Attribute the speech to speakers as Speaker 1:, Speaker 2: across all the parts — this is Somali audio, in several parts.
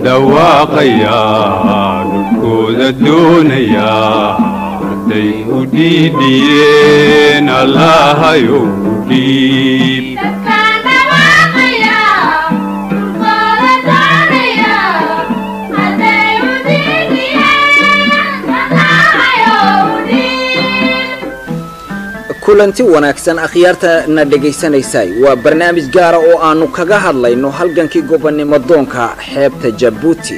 Speaker 1: dhawaaqayaa dhulkooda doonayaa hadday u dhiidhiyeen allahayow u dhiib
Speaker 2: kulanti wanaagsan akhyaarta na dhegaysanaysay waa barnaamij gaara oo aannu kaga hadlayno halgankii gobonnimo doonka xeebta jabuuti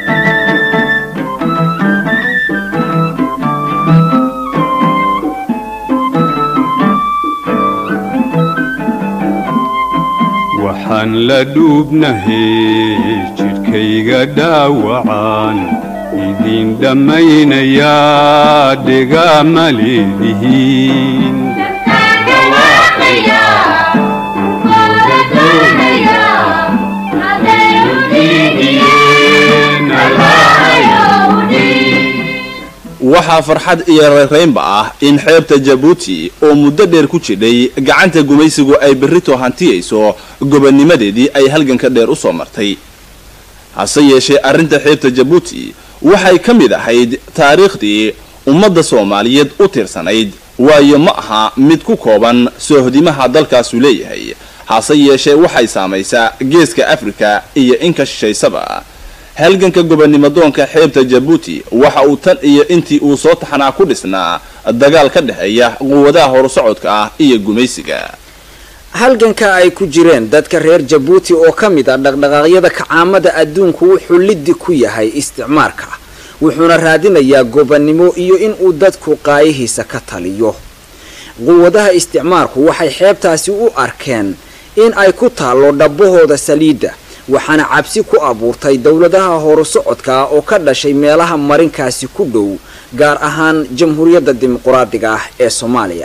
Speaker 1: waxaan la dhuubnahay jidhkayga dhaawacaan idin dhammaynayaa dhegama leedihiin
Speaker 3: waxaa farxad iyo reeraynba ah in xeebta jabuuti oo muddo dheer ku jidhay gacanta gumaysigu ay berrito hantiyayso gobonnimadeedii ay halganka dheer u soo martay hase yeeshee arrinta xeebta jabuuti waxay ka mid ahayd taariikhdii ummadda soomaaliyeed u tirsanayd waayo ma aha mid ku kooban soohdimaha dalkaasu leeyahay hase yeeshee waxay saamaysaa geeska afrika iyo inka shishaysaba halganka gobonnimodoonka xeebta jabuuti waxa uu tan iyo intii uu soo taxnaa ku dhisnaa dagaal ka dhexeeya quwadaha horusocodka ah iyo gumaysiga
Speaker 2: halganka ay ku jireen dadka reer jabuuti oo ka mid ah dhaqdhaqaaqyada kacaamada adduunku wuxuu liddi ku yahay isticmaarka wuxuuna raadinayaa gobonnimo iyo inuu dadku qaayihiisa ka taliyo quwadaha isticmaarku waxay xeebtaasi u arkeen in ay ku taallo dhabbahooda saliidda waxaana cabsi ku abuurtay dowladaha horusocodka ah oo ka dhashay meelaha marinkaasi ku dhow gaar ahaan jamhuuriyadda dimuquraadiga ah ee soomaaliya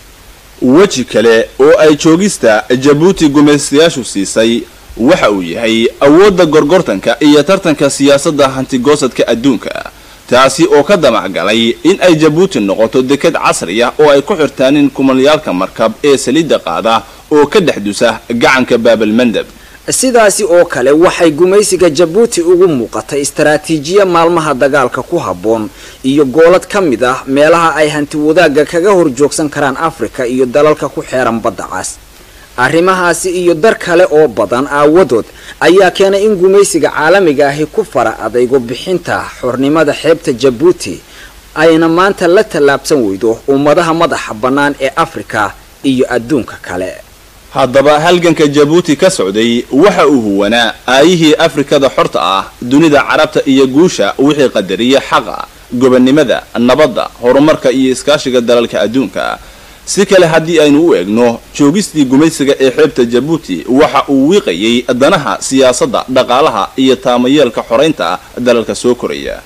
Speaker 3: weji kale oo ay joogista jabuuti gumaystayaashu siisay waxa uu yahay awoodda gorgortanka iyo tartanka siyaasadda hantigoosadka adduunka taasi oo ka damacgalay in ay jabuuti noqoto dekad casri ah oo ay ku xirtaanin kumalyaalka markab ee saliidda qaada oo ka dhex dusa gacanka baabalmandab
Speaker 2: sidaasi oo kale waxay gumaysiga jabuuti ugu muuqatay istaraatiijiya maalmaha dagaalka ku habboon iyo goolad ka mid ah meelaha ay hanti wadaagga kaga horjoogsan karaan afrika iyo dalalka ku xeeran badda cas arrimahaasi iyo dar kale oo badan aawadood ayaa keenay in gumaysiga caalamiga ahi ku fara adaygo bixinta xornimada xeebta jabuuti ayna maanta la tallaabsan weydo ummadaha madaxa bannaan ee afrika iyo adduunka kale
Speaker 3: haddaba halganka jabuuti ka socday waxa uu huwanaa aayihii afrikada xorta ah dunida carabta iyo guusha wixii qadariya xaqa gobonnimada nabadda horumarka iyo iskaashiga dalalka adduunka si kale haddii aynu u eegno joogistii gumaysiga ee xeebta jabuuti waxa uu wiiqayay danaha siyaasadda dhaqaalaha iyo taamayeelka xoraynta dalalka soo koraya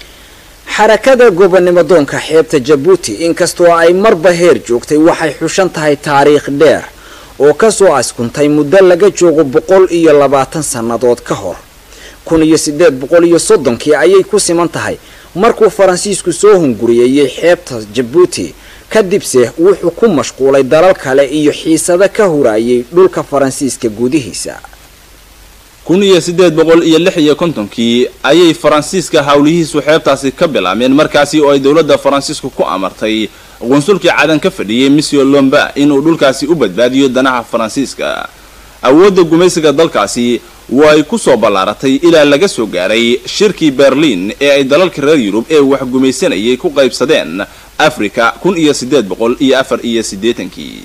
Speaker 2: xarakada gobonnimo doonka xeebta jabuuti inkastoo ay marba heer joogtay waxay xushan tahay taariikh dheer oo kasoo askuntay muddo laga joogo boqol iyo labaatan sannadood ka hor kun iyo siddeed boqol iyo soddonkii ayay ku siman tahay markuu faransiisku soo hunguriyeeyey xeebta jabuuti kadibse wuxuu ku mashquulay dalal kale iyo xiisado ka huraayay dhulka faransiiska gudihiisa
Speaker 3: kun iyo siddeed boqol iyo lix iyo kontonkii ayay faransiiska howlihiisu xeebtaasi ka bilaabeen markaasi oo ay dowladda faransiisku ku amartay qunsulkii cadan ka fadhiyey monsieur lomba inuu dhulkaasi u badbaadiyo danaha faransiiska awoodda gumaysiga dalkaasi way ku soo ballaaratay ilaa laga soo gaaray shirkii berliin ee ay dalalka reer yurub ee wax gumaysanayay ku qaybsadeen afrika kun iyo siddeed boqol iyo afar iyo siddeetankii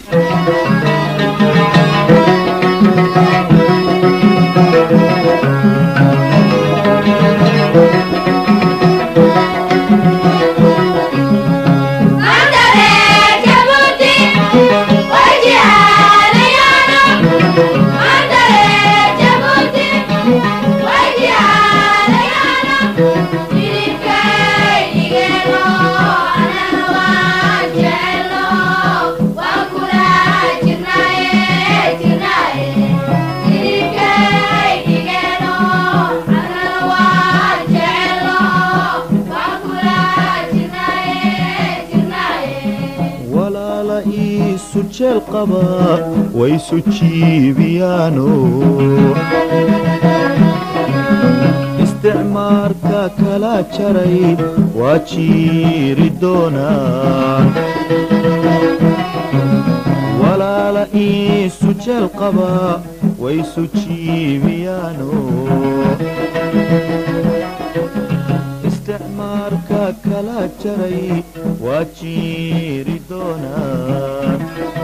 Speaker 4: walaala iisu jeel qaba waysu jiibiyaano isticmaarka kala jaray waa jiiri doonaan walaala iisu jeel qaba waysu jiibiyaano isticmaarka kala jaray waa jiiri doonaan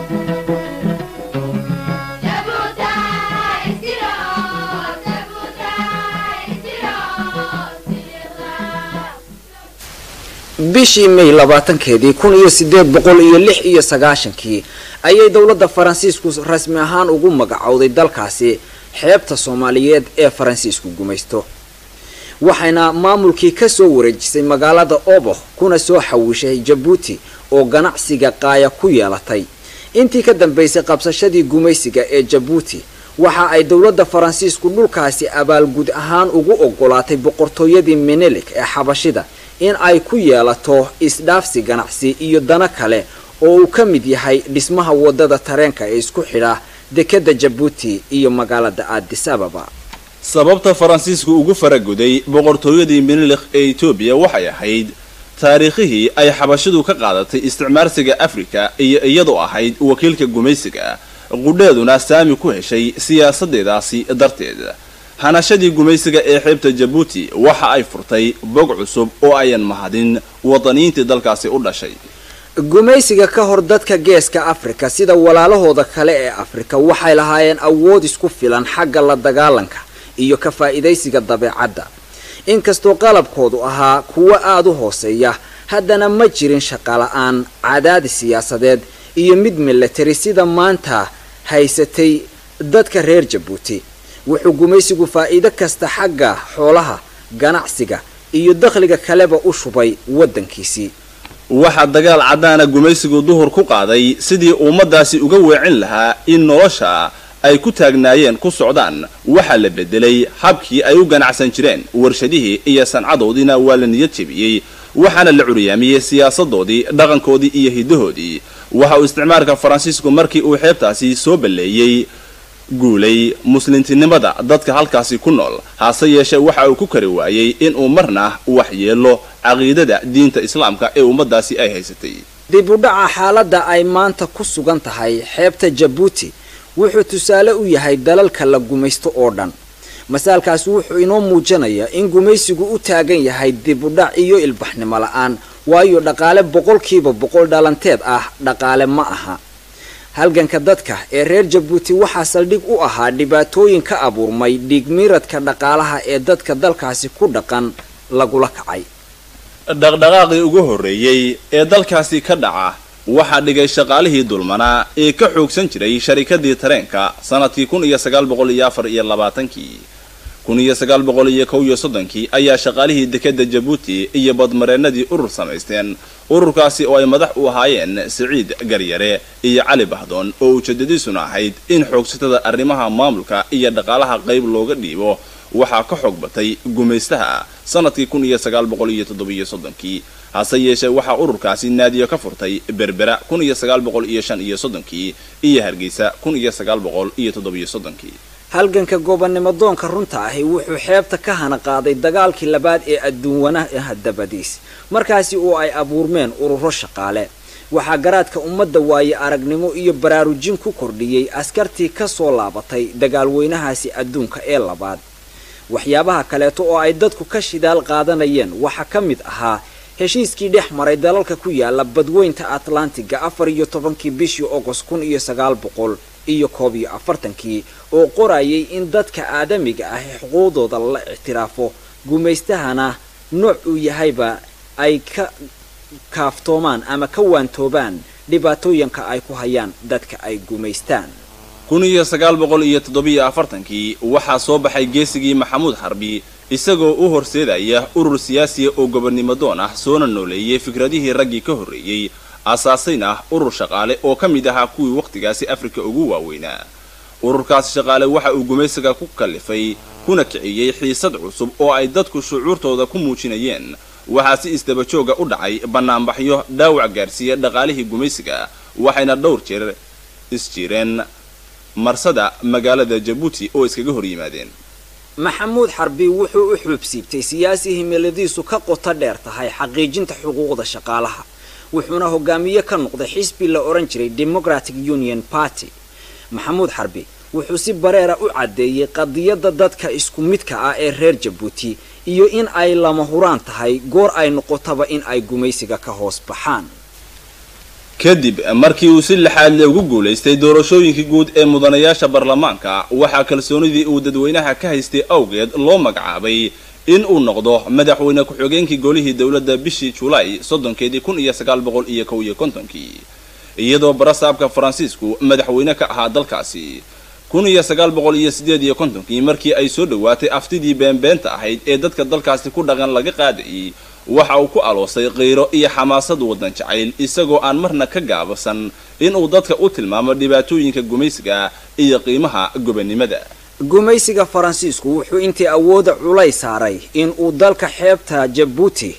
Speaker 2: bishii may labaatankeedii kun iyo sideed boqol iyo lix iyo sagaashankii ayay dowladda faransiisku rasmi ahaan ugu magacowday dalkaasi xeebta soomaaliyeed ee faransiisku gumaysto waxayna maamulkii kasoo wareejisay magaalada oboh kuna soo xawiishay jabuuti oo ganacsiga qaaya ku yeelatay intii ka dambeysay qabsashadii gumaysiga ee jabuuti waxa ay dowladda faransiisku dhulkaasi abaalgud ahaan ugu ogolaatay boqortooyadii menelik ee xabashida in ay ku yeelato isdhaafsi ganacsi iyo dano kale oo uu ka mid yahay dhismaha wadada tareenka ee isku xidha dekeda jabuuti iyo magaalada addis ababa
Speaker 3: sababta faransiisku ugu faraguday boqortooyadii minilikh ee etoobiya waxay ahayd taariikhihii ay xabashidu ka qaadatay isticmaarsiga afrika iyo iyadoo ahayd wakiilka gumaysiga qudheeduna saami ku heshay siyaasadeedaasi darteed hanashadii gumaysiga ee xeebta jabuuti waxa ay furtay bog cusub oo ayan mahadin wadaniintii dalkaasi u dhashay
Speaker 2: gumaysiga ka hor dadka geeska afrika sida walaalahooda kale ee afrika waxay lahaayeen awood isku filan xagga la dagaalanka iyo ka faa'iidaysiga dabeecadda inkastoo qalabkoodu ahaa kuwo aada u hooseeya haddana ma jirin shaqala-aan cadaadis siyaasadeed iyo mid milatari sida maanta haysatay dadka reer jabuuti wuxuu gumaysigu faa'iido kasta xagga xoolaha ganacsiga iyo dakhliga kaleba u shubay waddankiisii
Speaker 3: waxaa dagaal caddaana gumaysigu duhur ku qaaday sidii ummadaasi uga weecin lahaa in nolosha ay ku taagnaayeen ku socdaan waxaa la bedelay habkii ay u ganacsan jireen warshadihii iyo sancadoodiina waa la niyad jebiyey waxaana la curyaamiyey siyaasadoodii dhaqankoodii iyo hiddahoodii waxa uu isticmaalka faransiisku markii uu xeebtaasi soo balleeyey guulay muslimtinimada dadka halkaasi ku nool hase yeeshee waxa uu ku kari waayey inuu marna wax yeelo caqiidada diinta islaamka ee ummadaasi ay haysatay
Speaker 2: dib u dhaca xaaladda ay maanta ku sugan tahay xeebta jabuuti wuxuu tusaale u yahay dalalka la gumaysto oo dhan masaalkaasi wuxuu inoo muujinayaa in gumaysigu u taagan yahay dib u dhac iyo ilbaxnimo la-aan waayo dhaqaale boqolkiiba boqol dhalanteed ah dhaqaale ma aha halganka dadka ee reer jabuuti waxaa saldhig u ahaa dhibaatooyin ka abuurmay dhiigmiiradka dhaqaalaha ee dadka dalkaasi ku dhaqan lagula kacay
Speaker 3: dhaqdhaqaaqii ugu horreeyey ee dalkaasi ka dhaca waxaa dhigay shaqaalihii dulmanaa ee ka xoogsan jiray sharikadii tareenka sanadkii kun iyo sagaal boqol iyo afar iyo labaatankii kun iyo sagaal boqol iyo kow iyo soddonkii ayaa shaqaalihii dekeda jabuuti iyo badmareennadii urur samaysteen ururkaasi oo ay madax u ahaayeen siciid garyare iyo cali bahdoon oo ujeedadiisuna ahayd in xoogsatada arrimaha maamulka iyo dhaqaalaha qayb looga dhiibo waxaa ka xoog batay gumaystaha sanadkii kun iyo sagaal boqol iyo toddobiyo soddonkii hase yeeshee waxaa ururkaasi naadiyo ka furtay berbera kun iyo sagaal boqol iyo shan iyo soddonkii iyo hargeysa kun iyo sagaal boqol iyo toddobiyo soddonkii
Speaker 2: halganka gobonnimo doonka runta ahi wuxuu xeebta ka hana qaaday dagaalkii labaad ee adduunwanaha dabadiis markaasi oo ay abuurmeen ururo shaqaale waxaa garaadka ummadda waaye aragnimo iyo baraarujin ku kordhiyey askartii ka soo laabatay dagaalweynahaasi adduunka ee labaad waxyaabaha kaleeto oo ay dadku ka shidaal qaadanayeen waxaa ka mid ahaa heshiiskii dhex maray dalalka ku yaala badweynta atlantiga afar iyo tobankii bishii agost kun iyo sagaal boqol iyo koob iyo afartankii oo qorayay in dadka aadamiga ah ee xuquuqdooda la ictiraafo gumaystahana nooc uu yahayba ay ka kaaftoomaan ama ka waantoobaan dhibaatooyinka ay ku hayaan dadka ay gumaystaan
Speaker 3: kun iyo sagaal boqol iyo toddobiyo afartankii waxaa soo baxay geesigii maxamuud xarbi isagoo u horseedaya urur siyaasiya oo gobonnimo doon ah soona nooleeyay fikradihii raggii ka horreeyey aasaasayn ah urur shaqaale oo ka mid ahaa kuwii wakhtigaasi afrika ugu waaweynaa ururkaasi shaqaale waxa uu gumaysiga ku kallifay kuna kiciyey xiisad cusub oo ay dadku shucuurtooda ku muujinayeen waxaa si isdabajooga u dhacay bannaanbaxyo dhaawac gaarsiiya dhaqaalihii gumaysiga waxayna dhowr jeer isjireen marsada magaalada jabuuti oo iskaga hor yimaadeen
Speaker 2: maxamuud xarbi wuxuu u xuubsiibtay siyaasi himiladiisu ka qoto dheer tahay xaqiijinta xuquuqda shaqaalaha wuxuuna hogaamiye ka noqday xisbi la odhan jiray democratic union party maxamuud xarbi wuxuu si bareera u caddeeyey qadiyadda dadka isku midka ah ee reer jabuuti iyo in ay lama huraan tahay goor ay noqotaba in ay gumaysiga ka hoos baxaan
Speaker 3: kadib markii uu si lixaad ugu guulaystay doorashooyinkii guud ee mudanayaasha baarlamaanka waxaa kalsoonidii uu dadweynaha ka haystay awgeed loo magacaabay in uu noqdo madaxweyne ku-xigeenkii golihii dowladda bishii julaay soddonkeedii kun iyo sagaal boqol iyo kow iyo kontonkii iyadoo barasaabka faransiisku madaxweyne ka ahaa dalkaasi kun iyo sagaal boqol iyo siddeed iyo kontonkii markii ay soo dhowaatay aftidii beenbeenta ahayd ee dadka dalkaasi ku dhaqan laga qaadayay waxa uu ku aloosay qiiro iyo xamaasad waddan jacayl isagoo aan marna ka gaabasan inuu dadka u tilmaamo dhibaatooyinka gumaysiga iyo qiimaha gobannimada
Speaker 2: gumaysiga faransiisku wuxuu intii awooda culays saaray in uu dalka xeebta jabuuti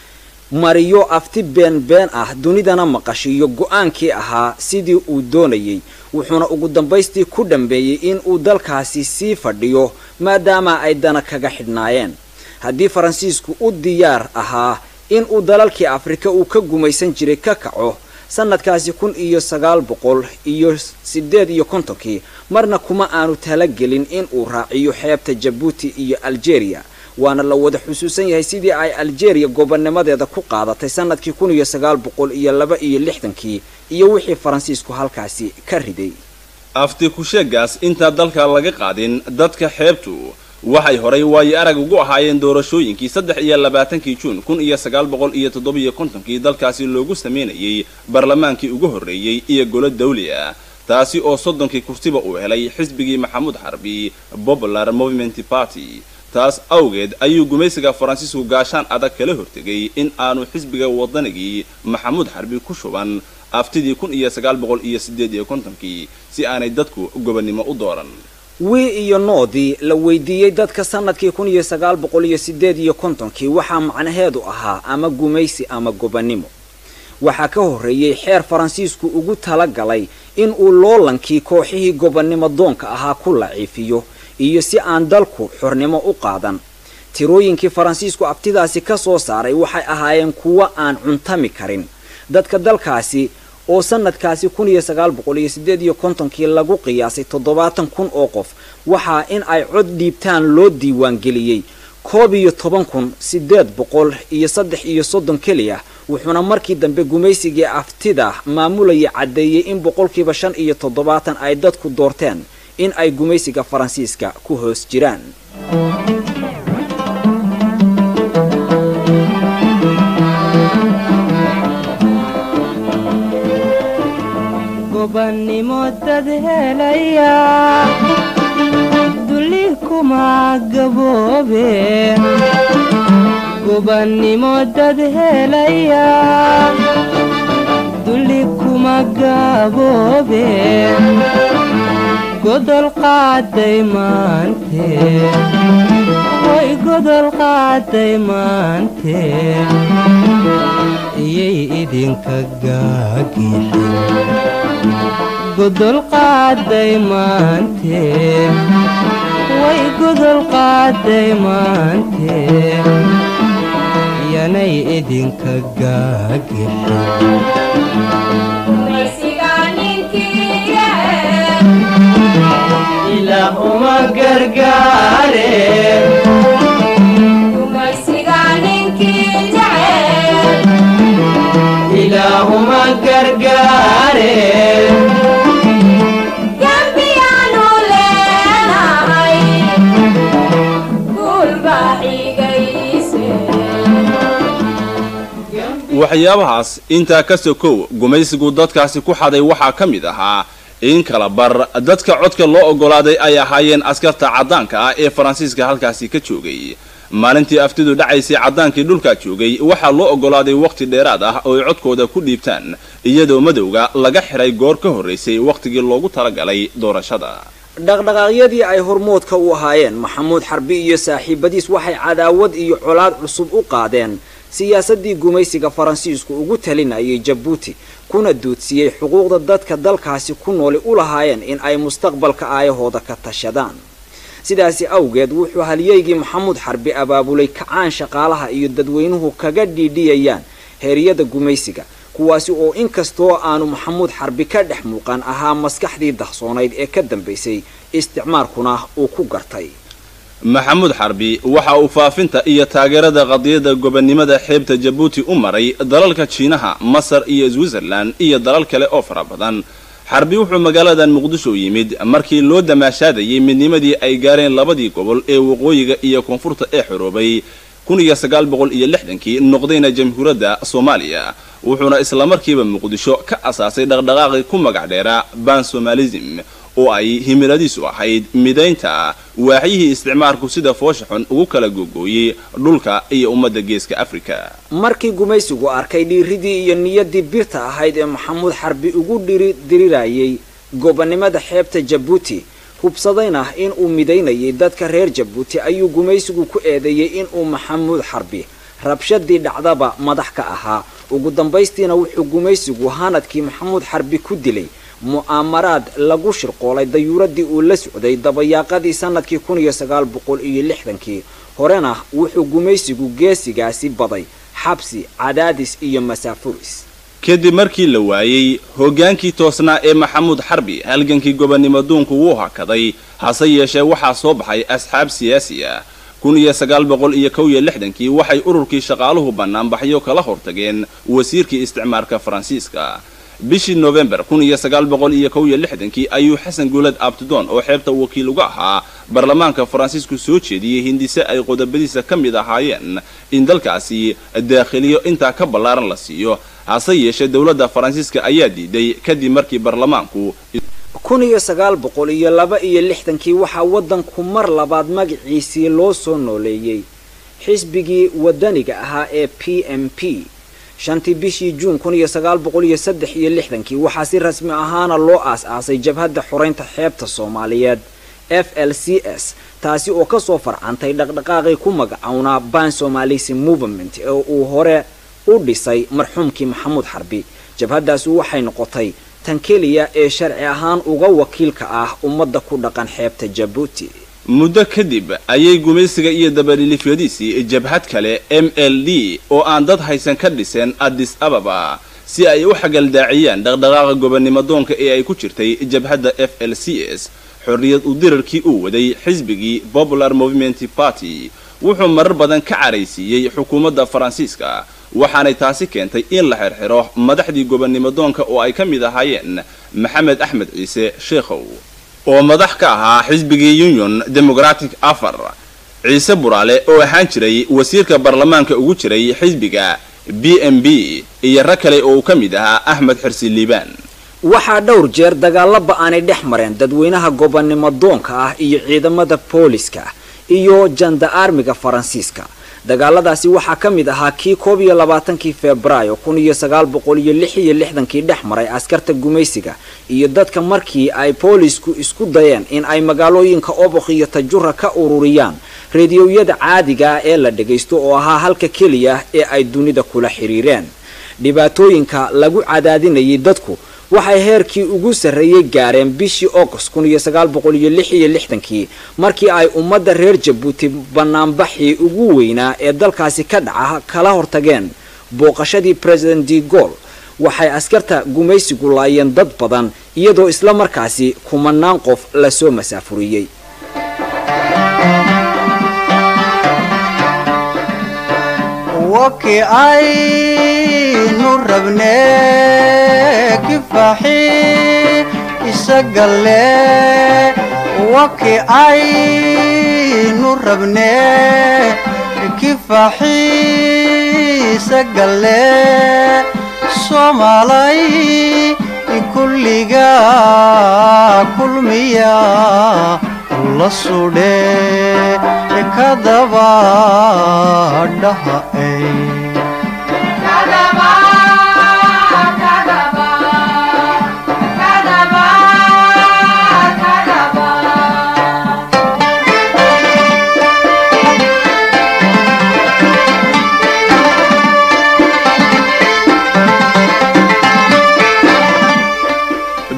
Speaker 2: mariyo afti been been ah dunidana maqashiiyo go-aankii ahaa sidii uu doonayay wuxuuna ugu dambaystii ku dhambeeyey in uu dalkaasi sii fadhiyo maadaama ay dana kaga xidhnaayeen haddii faransiisku u diyaar ahaa in uu dalalkii afrika uu ka gumaysan jiray ka kaco sanadkaasi kun iyo sagaal boqol iyo siddeed iyo kontonkii marna kuma aanu talagelin in uu raaciyo xeebta jabuuti iyo algeria waana la wada xusuusan yahay sidii ay algeria gobonnimadeeda ku qaadatay sanadkii kun iyo sagaal boqol iyo laba iyo lixdankii iyo wixii faransiisku halkaasi ka riday
Speaker 3: afti ku-sheegaas intaa dalka laga qaadin dadka xeebtu waxay horay waayo arag ugu ahaayeen doorashooyinkii saddex iyo labaatankii juun kun iyo sagaal boqol iyo toddobiyo kontonkii dalkaasi loogu sameynayay barlamaankii ugu horreeyey iyo golo dawli ah taasi oo soddonkii kursiba uu helay xisbigii maxamuud xarbi popular movement party taas awgeed ayuu gumaysiga faransiisku gaashaan adag kala hortegay in aanu xisbiga wadanigii maxamuud xarbi ku shuban aftidii kun iyo sagaal boqol iyo siddeed iyo kontonkii si aanay dadku gobonnimo u dooran
Speaker 2: wii iyo noodii la weydiiyey dadka sanadkii kun iyo sagaal boqol iyo siddeed iyo kontonkii waxaa macnaheedu ahaa ama gumaysi ama gobonnimo waxaa ka horreeyey xeer faransiisku ugu tala galay in uu loolankii kooxihii gobonnimo doonka ahaa ku laciifiyo iyo si aan dalku xornimo u qaadan tirooyinkii faransiisku abtidaasi ka soo saaray waxay ahaayeen kuwo aan cuntami karin dadka dalkaasi oo sanadkaasi kun iyo sagaal boqol iyo siddeed iyo kontonkii lagu qiyaasay toddobaatan kun oo qof waxaa in ay cod dhiibtaan loo diiwaangeliyey koob iyo toban kun siddeed boqol iyo saddex iyo soddon keliya wuxuuna markii dambe gumaysigii aftida maamulaya caddeeyey in boqolkiiba shan iyo toddobaatan ay dadku doorteen in ay gumaysiga faransiiska ku hoos jiraan
Speaker 5: gobannimo dad helaya dulli kuma gaboobe gobannimo dad helaya dulli kuma gaboobe godol qaaday maante way godol qaaday maante iyay idinka gaagixin godol qaaday maante way godol qaaday maante yanay idinka gaagixin uma gargaare ilaahuma gargaare
Speaker 3: waxyaabahaas intaa ka sokow gumaysigu dadkaasi ku xaday waxaa ka mid ahaa in kala bar dadka codka loo oggolaaday ay ahaayeen askarta caddaanka ah ee faransiiska halkaasi ka joogay maalintii aftidu dhacaysay caddaankii dhulkaa joogay waxaa loo oggolaaday wakhti dheeraad ah oo ay codkooda ku dhiibtaan iyadoo madowga laga xiray goor ka horraysay wakhtigii loogu talagalay doorashada
Speaker 2: dhaqdhaqaaqyadii ay hormoodka u ahaayeen maxamuud xarbi iyo saaxiibadiis waxay cadaawad iyo colaad cusub u qaadeen siyaasadii gumaysiga faransiisku ugu talinayay jabuuti kuna duudsiyey xuquuqda dadka dalkaasi ku nooli u lahaayeen in ay mustaqbalka aayahooda ka tashadaan sidaasi awgeed wuxuu halyeygii maxamuud xarbi abaabulay kacaan shaqaalaha iyo dadweynuhu kaga dhiidhiyayaan heeryada gumaysiga kuwaasi oo inkastoo aanu maxamuud xarbi ka dhex muuqan ahaa maskaxdii dahsoonayd ee ka dambaysay isticmaarkuna uu ku gartay
Speaker 3: maxamuud xarbi waxa uu faafinta iyo taageerada qadiyadda gobonnimada xeebta jabuuti u maray dalalka jiinaha masar iyo switzerland iyo dalal kale oo fara badan xarbi wuxuu magaaladan muqdisho yimid markii loo damaashaadayay midnimadii ay gaareen labadii gobol ee waqooyiga iyo koonfurta ee xoroobay kun iyo sagaal boqol iyo lixdankii noqdayna jamhuuriyadda soomaaliya wuxuuna islamarkiiba muqdisho ka asaasay dhaqdhaqaaqii ku magac dheera ban somalism oo ay himiladiisu ahayd midaynta waaxyihii isticmaalku sida foosha xun ugu kala gogooyey dhulka iyo ummadda geeska afrika
Speaker 2: markii gumaysigu arkay dhiiridii iyo niyaddii birta ahayd ee maxamuud xarbi ugu dhiri dirirayay gobonnimada xeebta jabuuti hubsadayna in uu midaynayay dadka reer jabuuti ayuu gumaysigu ku eedeeyey inuu maxamuud xarbi rabshadii dhacdaba madax ka ahaa ugu dambaystiina wuxuu gumaysigu hanadkii maxamuud xarbi ku dilay mu'aamaraad lagu shirqoolay dayuuradii uu la socday dabayaaqadii sanadkii kun iyo sagaal boqol iyo lixdankii horena wuxuu gumaysigu geesigaasi baday xabsi cadaadis iyo masaafuris
Speaker 3: kadib markii la waayey hoggaankii toosnaa ee maxamuud xarbi halgankii gobonnimo duunku wuu hakaday hase yeeshee waxaa soo baxay asxaab siyaasi ah kun iyo sagaal boqol iyo kow iyo lixdankii waxay ururkii shaqaaluhu bannaanbaxyo kala hortageen wasiirkii isticmaarka faransiiska bishii nofembar kun iyo sagaal boqol iyo kow iyo lixdankii ayuu xasan guulad abtidoon oo xeebta wakiil uga ahaa baarlamaanka faransiisku soo jeediyey hindise ay qodobadiisa ka mid ahaayeen in dalkaasi daakhiliyo intaa ka ballaaran la siiyo hase yeeshee dowladda faransiiska ayaa diiday kadib markii baarlamaanku
Speaker 2: kun iyo sagaal boqol iyo laba iyo lixdankii waxaa waddanku mar labaad magaciisii loo soo nooleeyey xisbigii wadaniga ahaa ee p m p shantii bishii juun kun iyo sagaal boqol iyo saddex iyo lixdankii waxaa si rasmi ahaana loo aas-aasay jabhadda xoreynta xeebta soomaaliyeed f l c s taasi oo kasoo farcantay dhaqdhaqaaqii ku magacownaa ban somalisi movement ee uu hore u dhisay marxuumkii maxamuud xarbi jabhaddaasi waxay noqotay tan keliya ee sharci ahaan uga wakiilka ah ummadda ku dhaqan xeebta jabuuti
Speaker 3: muddo kadib ayay gumaysiga iyo dabadhilifyadiisii jabhad kale m l d oo aan dad haysan ka dhiseen addis ababa si ay u xagaldaaciyaan dhaqdhaqaaqa gobonnimo doonka ee ay ku jirtay jabhadda f l c s xorriyad u dirarkii uu waday xisbigii popular movement party wuxuu marar badan ka caraysiiyey xukuumadda faransiiska waxaanay taasi keentay in la xirxiro madaxdii gobonnimo doonka oo ay ka mid ahaayeen maxamed axmed ciise sheekhow oo madax ka ahaa xisbigii union democratic afar ciise buraale oo ahaan jiray wasiirka baarlamaanka ugu jiray xisbiga b m b iyo rag kale oo uu ka mid ahaa axmed xirsi liibaan
Speaker 2: waxaa dhowr jeer dagaalaba aanay dhex mareen dadweynaha gobonnimo doonka ah iyo ciidamada booliska iyo janda armiga faransiiska dagaaladaasi waxaa ka mid ahaa kii koob iyo labaatankii febraayo kun iyo sagaal boqol iyo lix iyo lixdankii dhex maray askarta gumaysiga iyo dadka markii ay boolisku isku dayeen in ay magaalooyinka obokh iyo tajura ka ururiyaan rediyowyada caadiga ah ee la dhagaysto oo ahaa halka keliya ee ay dunida kula xiriireen dhibaatooyinka lagu cadaadinayay dadku waxay heerkii ugu sarreeyey gaareen bishii august kun iyo sagaal boqol iyo lix iyo lixdankii markii ay ummadda reer jabuuti banaanbaxii ugu weynaa ee dalkaasi ka dhaca kala hortageen booqashadii president de gol waxay askarta gumaysigu laayeen dad badan iyadoo isla markaasi kumanaan qof lasoo masaafuriyey
Speaker 6: waki aynu rabne kifaxi isagale waki aynu rabne kifaxi isagale somalay kulliga kulmiya la sudhe kadaba dhaha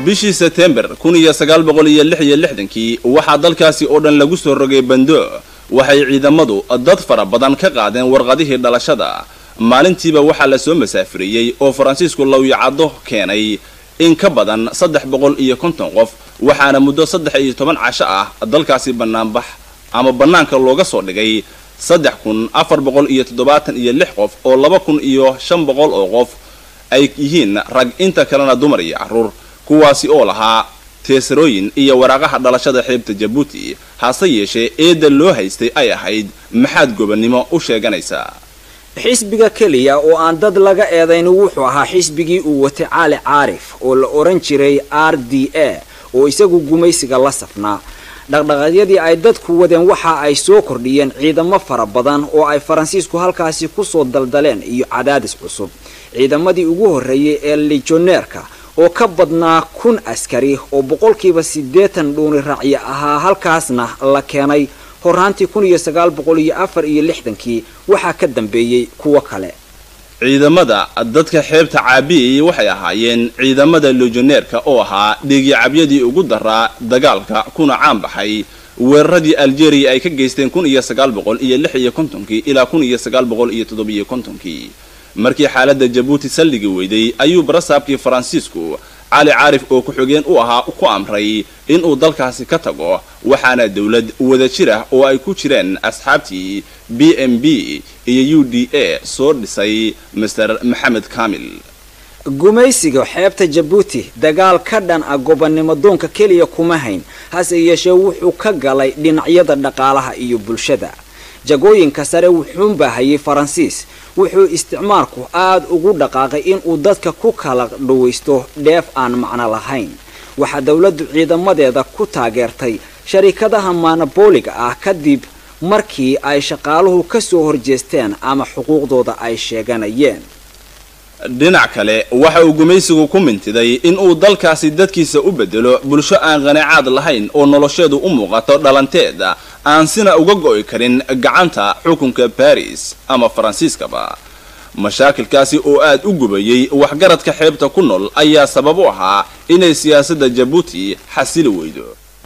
Speaker 3: bishii setembar kun iyo sagaal boqol iyo lix iyo lixdankii waxaa dalkaasi oo dhan lagu soo rogay bando waxay ciidamadu dad fara badan ka qaadeen warqadihii dhalashada maalintiiba waxaa la soo masaafiriyey oo faransiisku lawyacaddo keenay in ka badan saddex boqol iyo konton qof waxaana muddo saddex iyo toban casho ah dalkaasi banaanbax ama bannaanka looga soo dhigay saddex kun afar boqol iyo toddobaatan iyo lix qof oo laba kun iyo shan boqol oo qof ay yihiin rag inta kalena dumar iyo carruur kuwaasi oo lahaa teesarooyin iyo waraaqaha dhalashada xeebta jabuuti hase yeeshee eedda loo haystay ay ahayd maxaad gobonnimo u sheeganaysaa
Speaker 2: xisbiga keliya oo aan dad laga eedayn wuxuu ahaa xisbigii uu watay caali caarif oo la oran jiray r d a oo isagu gumaysiga la safnaa dhaqdhaqaaqyadii ay dadku wadeen waxa ay soo kordhiyeen ciidamo fara badan oo ay faransiisku halkaasi kusoo daldaleen iyo cadaadis cusub ciidamadii ugu horreeyey ee lijoneerka oo ka badnaa kun askari oo boqolkiiba siddeetan dhuuni raacyo ahaa halkaasna la keenay horaantii kun iyo sagaal boqol iyo afar iyo lixdankii waxaa ka dambeeyey kuwo kale
Speaker 3: ciidamada dadka xeebta caabiyayay waxay ahaayeen ciidamada lejoneerka oo ahaa dhiigyacabyadii ugu daraa dagaalka kuna caan baxay weeraradii algeria ay ka geysteen kun iyo sagaal boqol iyo lix iyo kontonkii ilaa kun iyo sagaal boqol iyo toddobiyo kontonkii markii xaaladda jabuuti saldhigi weyday ayuu barasaabkii faransiisku cali caarif oo ku-xigeen u ahaa ku amray inuu dalkaasi ka tago waxaana dowlad wada jir ah oo ay ku jireen asxaabtii b m b iyo u d a soo dhisay master maxamed kamil
Speaker 2: gumaysiga xeebta jabuuti dagaal ka dhan ah gobonnimo doonka keliya kuma hayn hase yeeshee wuxuu ka galay dhinacyada dhaqaalaha iyo bulshada jagooyinka sare wuxuunbaa hayay faransiis wuxuu isticmaalku aada ugu dhaqaaqay inuu dadka ku kala dhawaysto dheef aan macno lahayn waxaa dowladdu ciidamadeeda ku taageertay sharikadaha monobooliga ah kadib markii ay shaqaaluhu ka soo horjeesteen ama xuquuqdooda ay sheeganayeen
Speaker 3: dhinac kale waxa uu gumaysigu ku mintiday inuu dalkaasi dadkiisa u bedelo bulsho aan qanacaad lahayn oo nolosheedu u muuqato dhalanteed aan sina uga go'i karin gacanta xukunka baris ama faransiiskaba mashaakilkaasi oo aad u gubayay waxgaradka xeebta ku nool ayaa sabab u ahaa inay siyaasadda jabuuti xasili weydo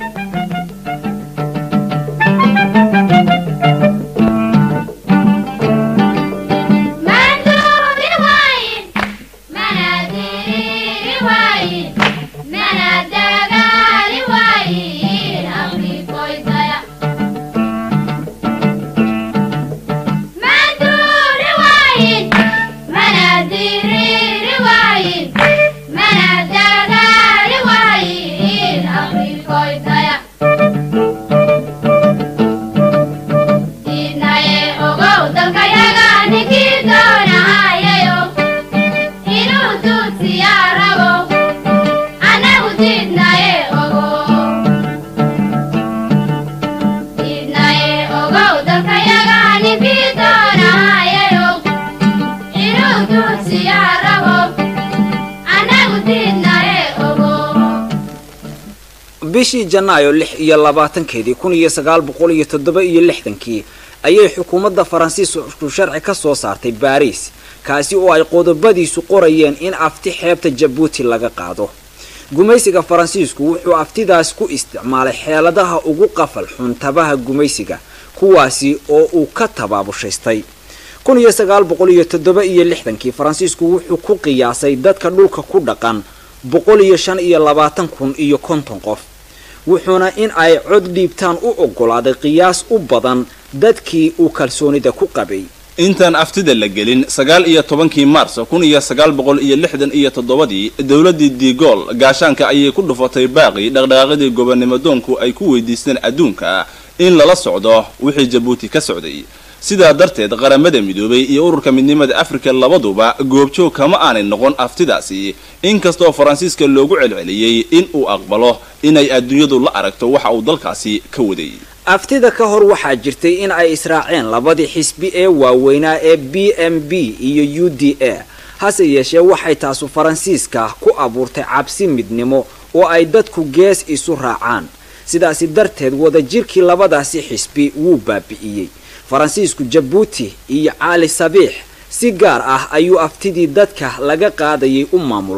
Speaker 2: bishii janaayo lix iyo labaatankeedii kun iyo sagaal boqol iyo toddoba iyo lixdankii ayay xukuumadda faransiisku sharci ka soo saartay baariis kaasi oo ay qodobadiisu qorayeen in afti xeebta jabuuti laga qaado gumaysiga faransiisku wuxuu aftidaas ku isticmaalay xeeladaha ugu qafal xun tabaha gumaysiga kuwaasi oo uu ka tabaabushaystay kun iyo sagaal boqol iyo toddoba iyo lixdankii faransiisku wuxuu ku qiyaasay dadka dhulka ku dhaqan boqol iyo shan iyo labaatan kun iyo konton qof wuxuuna in ay cod dhiibtaan u oggolaaday qiyaas u badan dadkii uu kalsoonida ku qabay
Speaker 3: intaan aftida la gelin sagaal iyo tobankii maars kun iyo sagaal boqol iyo lixdan iyo toddobadii dowladdii digool gaashaanka ayay ku dhufatay baaqi dhaqdhaqaaqyadii gobonnimo doonku ay ku weydiisteen adduunka in lala socdo wixii jabuuti ka socday sidaa darteed qaramada midoobay iyo ururka midnimada afrika labaduba goobjoog kama aanay noqon aftidaasi inkastoo faransiiska loogu celceliyey in uu aqbalo inay adduunyadu la aragto waxa uu dalkaasi ka waday
Speaker 2: aftida ka hor waxaa jirtay in ay israaceen labadii xisbi ee waaweynaa ee b m b iyo u d a hase yeeshee waxay taasu faransiiska ku abuurtay cabsi midnimo oo ay dadku gees isu raacaan sidaasi darteed wadajirkii labadaasi xisbi wuu baabi'iyey faransiisku jabuuti iyo caali sabiix si gaar ah ayuu aftidii dadka laga qaadayay u maamulay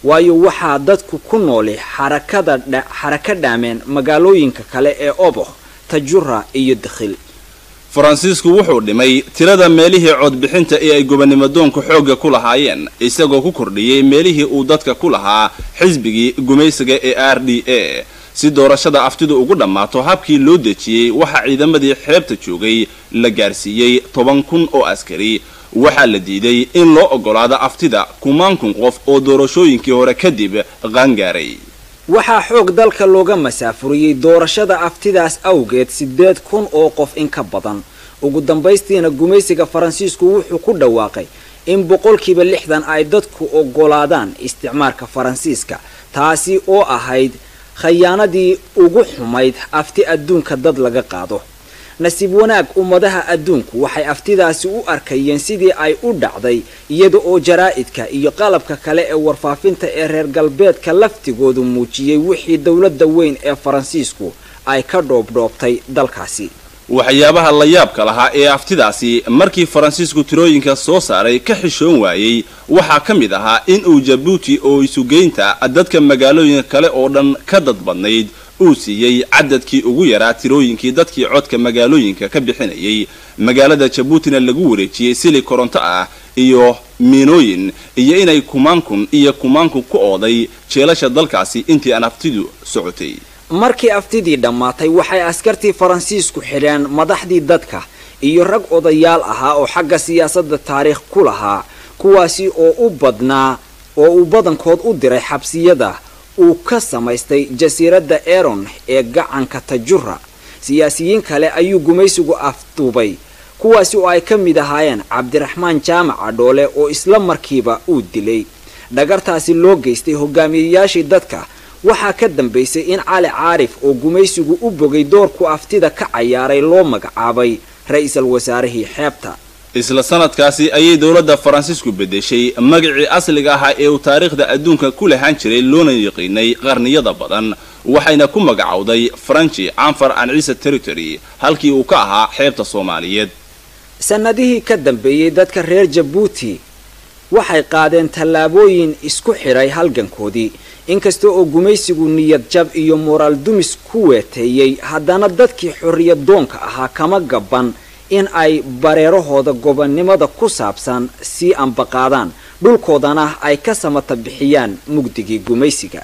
Speaker 2: waayo waxaa dadku ku nooli xarakada dha- xaraka dhaameen magaalooyinka kale ee oboh tajura iyo dakhil
Speaker 3: faransiisku wuxuu dhimay tirada meelihii codbixinta ee ay gobonimadoonku xoogga ku lahaayeen isagoo ku kordhiyey meelihii uu dadka ku lahaa xisbigii gumaysiga ee r d a si doorashada aftidu ugu dhammaato habkii loo dejiyey waxaa ciidamadii xeebta joogay la gaarsiiyey toban kun oo askari waxaa la diiday in loo oggolaado aftida kumaan kun qof oo doorashooyinkii hore kadib qaangaaray
Speaker 2: waxaa xoog dalka looga masaafuriyey doorashada aftidaas awgeed siddeed kun oo qof in ka badan ugu dambaystiina gumaysiga faransiisku wuxuu ku dhawaaqay in boqolkiiba lixdan ay dadku oggolaadaan isticmaalka faransiiska taasi oo ahayd khayaanadii ugu xumayd afti adduunka dad laga qaado nasiib wanaag ummadaha adduunku waxay aftidaasi u arkayeen sidii ay u dhacday iyada oo jaraa'idka iyo qalabka kale ee warfaafinta ee reer galbeedka laftigoodu muujiyey wixii dowladda weyn ee faransiisku ay ka dhoobdhoobtay dalkaasi
Speaker 3: waxyaabaha la yaabka lahaa ee aftidaasi markii faransiisku tirooyinka soo saaray ka xishoon waayey waxaa ka mid ahaa in uu jabuuti oo isugeynta dadka magaalooyinka kale oo dhan ka dad badnayd uu siiyey cadadkii ugu yaraa tirooyinkii dadkii codka magaalooyinka ka bixinayay magaalada jabuutina lagu wareejiyey sili koronto ah iyo miinooyin iyo inay kumaankun iyo kumaankun ku ooday jeelasha dalkaasi intii aan aftidu socotay
Speaker 2: markii aftidii dhammaatay waxay askartii faransiisku xidheen madaxdii dadka iyo rag odayaal ahaa oo xagga siyaasadda taariikh ku lahaa kuwaasi oo u badnaa oo uu badankood u diray xabsiyada uu ka samaystay jasiiradda eron ee gacanka tajura siyaasiyiin kale ayuu gumaysigu afduubay kuwaasi oo ay ka mid ahaayeen cabdiraxmaan jaamac adhoole oo isla markiiba uu dilay dhagartaasi loo geystay hogaamiyeyaashii dadka waxaa ka dambaysay in cali caarif oo gumaysigu u bogay doorku aftida ka cayaaray loo magacaabay ra-iisul wasaarihii xeebta
Speaker 3: isla sanadkaasi ayay dowladda faransiisku beddeshay magacii asliga ahaa ee uu taariikhda adduunka ku lahaan jiray loona yaqiinay qarniyada badan waxayna ku magacowday faranji canfar an ciise territory halkii uu ka ahaa xeebta soomaaliyeed
Speaker 2: sannadihii ka dambeeyey dadka reer jabuuti waxay qaadeen tallaabooyin isku xidhay halgankoodii inkasta oo gumaysigu niyad jab iyo moraal dumis ku weeteeyey haddana dadkii xorriyad doonka ahaa kama gaban in ay bareerahooda gobonnimada ku saabsan sii ambaqaadaan dhulkoodana ay ka samata bixiyaan mugdigii gumaysiga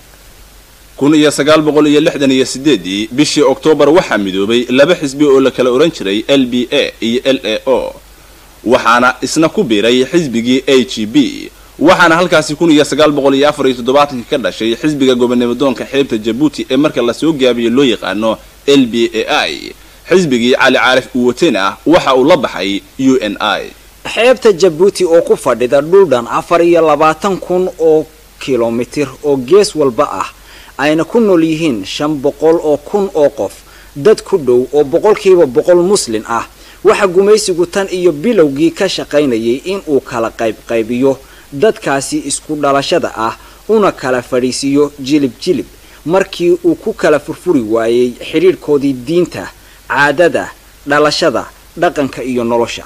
Speaker 3: kun iyo sagaal boqol iyo lixdan iyo sideedii bishii oktoobar waxaa midoobay laba xisbi oo la kala odhan jiray l b a iyo l a o waxaana isna ku biiray xisbigii a g b waxaana halkaasi kun iyo sagaal boqol iyo afar iyo toddobaatankii ka dhashay xisbiga gobonimadoonka xeebta jabuuti ee marka lasoo gaabiyo loo yaqaano l b a i xisbigii cali caarif uu watena waxa uu la baxay u n i
Speaker 2: xeebta jabuuti oo ku fadhida dhul dhan afar iyo labaatan kun oo kilomitir oo gees walba ah ayna ku nool yihiin shan boqol oo kun oo qof dad ku dhow oo boqolkiiba boqol muslin ah waxa gumaysigu tan iyo bilowgii ka shaqaynayay in uu kala qaybqaybiyo dadkaasi isku dhalashada ah una kala fadhiisiiyo jilib jilib markii uu ku kala furfuri waayey xidhiidhkoodii diinta caadada dhalashada dhaqanka iyo nolosha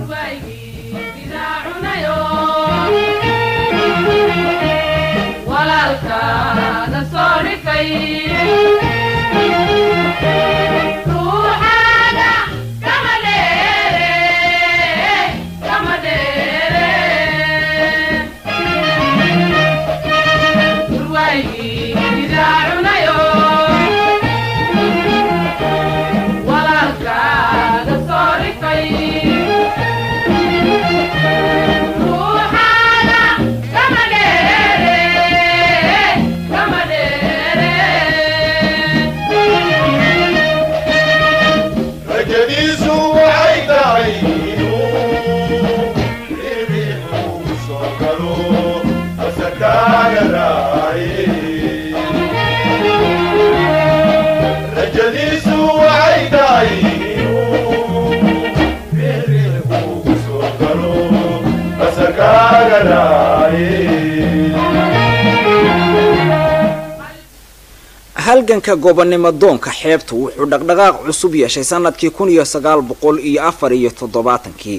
Speaker 2: halganka gobonnimo doonka xeebtu wuxuu dhaqdhaqaaq cusub yeeshay sanadkii kun iyo sagaal boqol iyo afar iyo toddobaatankii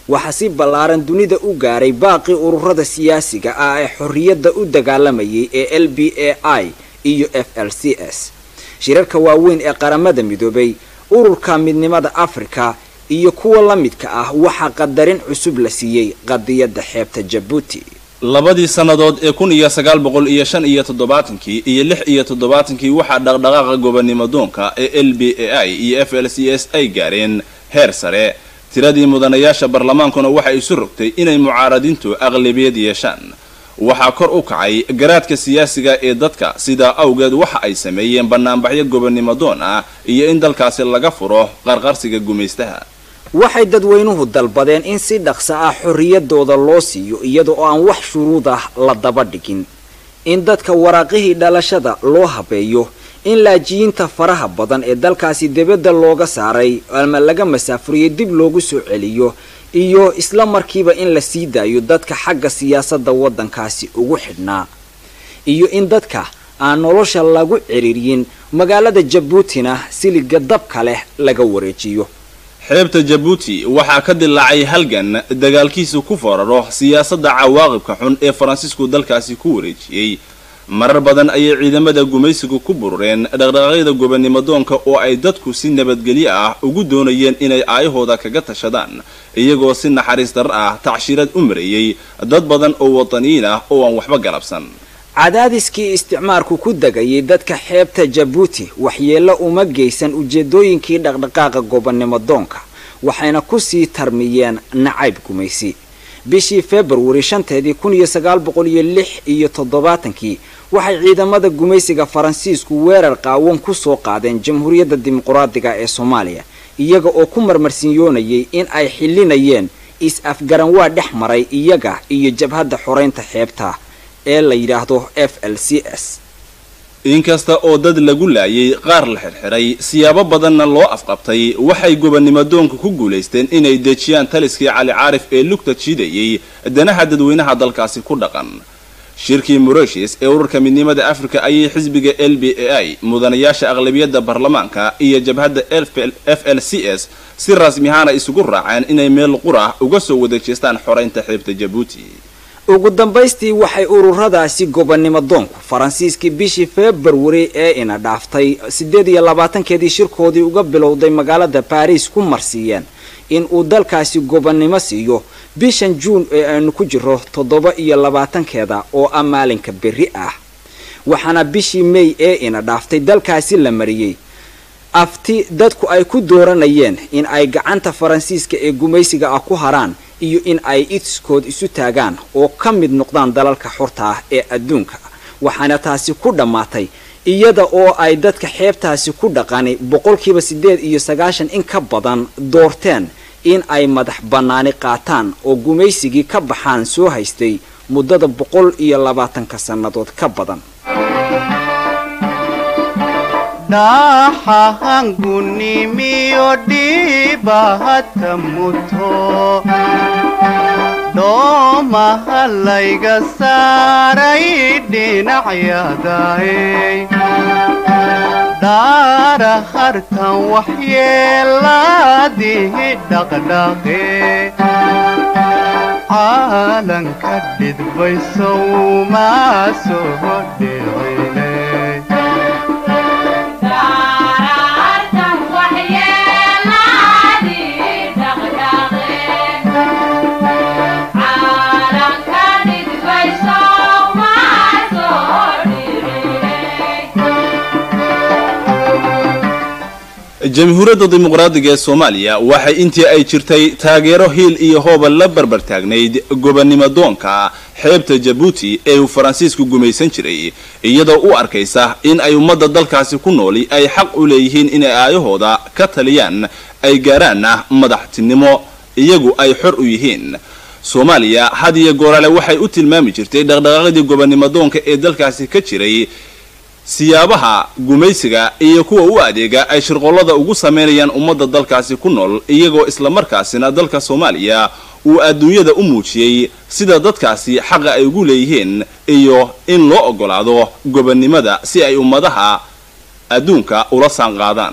Speaker 2: waxaa si ballaaran dunida u gaaray baaqii ururada siyaasiga ah ee xorriyadda u dagaalamayay ee l b a i iyo f l c s shirarka waaweyn ee qaramada midoobay ururka midnimada afrika iyo kuwa la midka ah waxaa qadarin cusub la siiyey qadiyadda xeebta jabuuti
Speaker 3: labadii sannadood ee kun iyo sagaal boqol iyo shan iyo toddobaatankii iyo lix iyo toddobaatankii waxaa dhaqdhaqaaqa gobonnimo doonka ee l b a i iyo f l c s ay gaareen heer sare tiradii mudanayaasha barlamaankuna waxay isu rogtay inay mucaaradintu aqlabiyad yeeshaan waxaa kor u kacay garaadka siyaasiga ee dadka sidaa awgeed waxa ay sameeyeen banaanbaxyo gobonnimo doon ah iyo in dalkaasi laga furo qarqarsiga gumaystaha
Speaker 2: waxay dadweynuhu dalbadeen in si dhaqsa ah xorriyadooda loo siiyo iyada oo aan wax shuruud ah la daba dhigin in dadka waraaqihii dhalashada loo habeeyo in laajiyiinta faraha badan ee dalkaasi dibadda looga saaray ama laga masaafuriyey dib loogu soo celiyo iyo isla markiiba in la sii daayo dadka xagga siyaasadda waddankaasi ugu xidhnaa iyo in dadka aan nolosha lagu ciriiriyin magaalada jabuutina siliga dabka leh laga wareejiyo
Speaker 3: xeebta jabuuti waxaa ka dilaacay halgan dagaalkiisu ku foraro siyaasadda cawaaqibka xun ee faransiisku dalkaasi ku wareejiyey marar badan ayay ciidamada gumaysigu ku burureen dhaqdhaqaaqyada gobonnimo doonka oo ay dadku si nabadgelyo ah ugu doonayeen inay aayahooda kaga tashadaan iyagoo si naxariis dar ah tacshirad u mareeyey dad badan oo wadaniyiin ah oo aan waxba galabsan
Speaker 2: cadaadiskii isticmaarku ku degayay dadka xeebta jabuuti waxyeello uma geysan ujeedooyinkii dhaqdhaqaaqa gobonnimo doonka waxayna kusii tarmiyeen nacayb gumaysi bishii februari shanteedii kun iyo sagaal boqol iyo lix iyo toddobaatankii waxay ciidamada gumaysiga faransiisku weerar qaawan ku soo qaadeen jamhuuriyadda dimuquraadiga ee soomaaliya iyaga oo ku marmarsinyoonayay in ay xillinayeen is-afgaranwaa dhex maray iyaga iyo jabhadda xoreynta xeebta ee la yidhaahdo f l c s
Speaker 3: inkasta oo dad lagu laayay qaar la xirxiray siyaabo badanna loo afqabtay waxay gobonnimo doonku ku guulaysteen inay dejiyaan taliskii cali caarif ee lugta jiidayay danaha dadweynaha dalkaasi ku dhaqan shirkii moreshis ee ururka midnimada africa ayay xisbiga l b a i mudanayaasha aqlabiyadda baarlamaanka iyo jabhadda f l c s si rasmi ahaana isugu raaceen inay meel qura uga soo wada jeestaan xoreynta xeebta jabuuti
Speaker 2: ugu dambaystii waxay ururadaasi gobonnimo doonku faransiiskii bishii februari ee ina dhaaftay siddeed iyo labaatankeedii shirkoodii uga bilowday magaalada baariis ku marsiiyeen in uu dalkaasi gobonnimo siiyo bishan juun ee aynu ku jiro toddoba iyo labaatankeeda oo ah maalinka berri ah waxaana bishii may ee ina dhaaftay dalkaasi la mariyey afti dadku ay ku dooranayeen in ay gacanta faransiiska ee gumaysiga ah ku haraan iyo in ay iskood isu taagaan oo ka mid noqdaan dalalka xorta ah ee adduunka waxaana taasi ku dhammaatay iyada oo ay dadka xeebtaasi ku dhaqani boqolkiiba siddeed iyo sagaashan in ka badan doorteen in ay madax bannaani qaataan oo gumaysigii ka baxaan soo haystay muddada boqol iyo labaatanka sannadood ka badan
Speaker 6: dhaxahangunimiyo dhiibahata muto dhoomaha layga saaray dhinacyadaay dhaara hartan waxyeelaadihi dhaqdhaqe caalanka dhidbaysow maa soo dhicine
Speaker 3: jamhuuriyadda dimuqraadiga ee soomaaliya waxay intii ay jirtay taageero hiil iyo hooba la barbar taagnayd gobonnimo doonka xeebta jabuuti ee uu faransiisku gumaysan jiray iyadoo u arkaysa in ay ummadda dalkaasi ku nooli ay xaq u leeyihiin inay aayahooda ka taliyaan ay gaaraanna madaxtinimo iyagu ay xor u yihiin soomaaliya had iyo goorale waxay u tilmaami jirtay dhaqdhaqaaqdii gobonnimo doonka ee dalkaasi ka jiray siyaabaha gumaysiga iyo kuwa u adeega ay shirqollada ugu sameynayaan ummadda dalkaasi ku nool iyagoo islamarkaasina dalka soomaaliya uu adduunyada u muujiyey sida dadkaasi xaqa ay ugu leeyihiin iyo in loo oggolaado gobonnimada si ay ummadaha adduunka ula saanqaadaan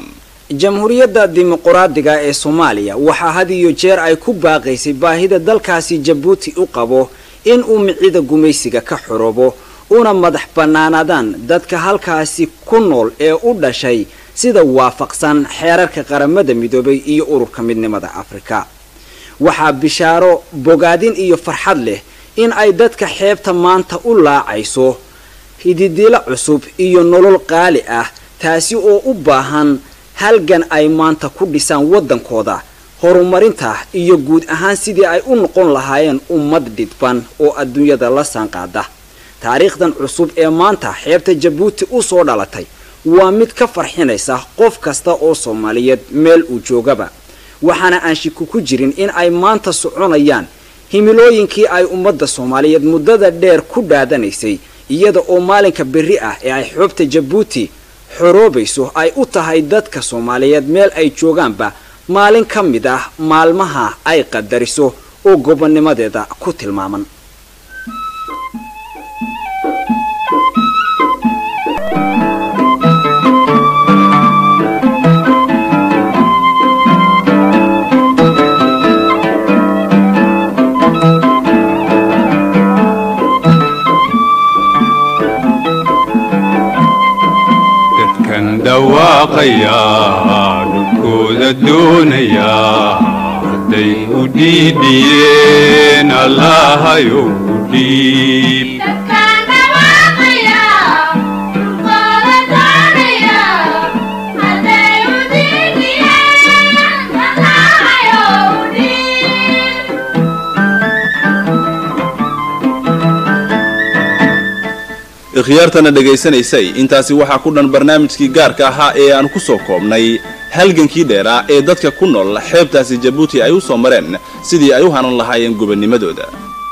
Speaker 2: jamhuuriyadda dimuquraadiga ee soomaaliya waxaa had iyo jeer ay ku baaqaysay baahida dalkaasi jabuuti u qabo in uu micida gumaysiga ka xoroobo una madax bannaanaadaan dadka halkaasi ku nool ee u dhashay sida waafaqsan xeerarka qaramada midoobay iyo ururka midnimada afrika waxaa bishaaro bogaadin iyo farxad leh in ay dadka xeebta maanta u laacayso hididilo cusub iyo nolol qaali ah taasi oo u baahan halgan ay maanta ku dhisaan waddankooda horumarinta iyo guud ahaan sidii ay u noqon lahaayeen ummad dhidban oo adduunyada la saanqaada taariikhdan cusub ee maanta xeebta jabuuti u soo dhalatay waa mid ka farxinaysa qof kasta oo soomaaliyeed meel uu joogaba waxaana aan shiku ku jirin in ay maanta soconayaan himilooyinkii ay ummadda soomaaliyeed muddada dheer ku dhaadanaysay iyada oo maalinka berri ah ee ay xoobta jabuuti xoroobayso ay u tahay dadka soomaaliyeed meel ay joogaanba maalin ka mid ah maalmaha ay qadariso oo gobonnimadeeda ku tilmaaman
Speaker 1: dadkan dhawaaqaya dhulkooda doonaya hadday u dhiidhiyeen allahayow u dhiib
Speaker 7: dadkaan dhawaaqaya dhulkooda doonaya hadday u diidiyeen allahayow u dhiib
Speaker 3: ikhyaartana dhegaysanaysay intaasi waxaa ku dhan barnaamijkii gaarka ahaa ee aan ku soo koobnay halgankii dheeraa ee dadka ku nool xeebtaasi jabuuti ay u soo mareen sidii ay u hanan lahaayeen gobonnimadooda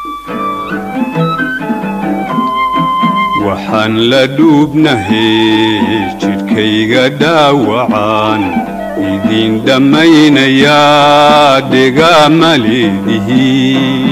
Speaker 1: waxaan la dhuubnahay jidhkayga dhaawacaan idin dhammaynayaa dhiga ma leedihiin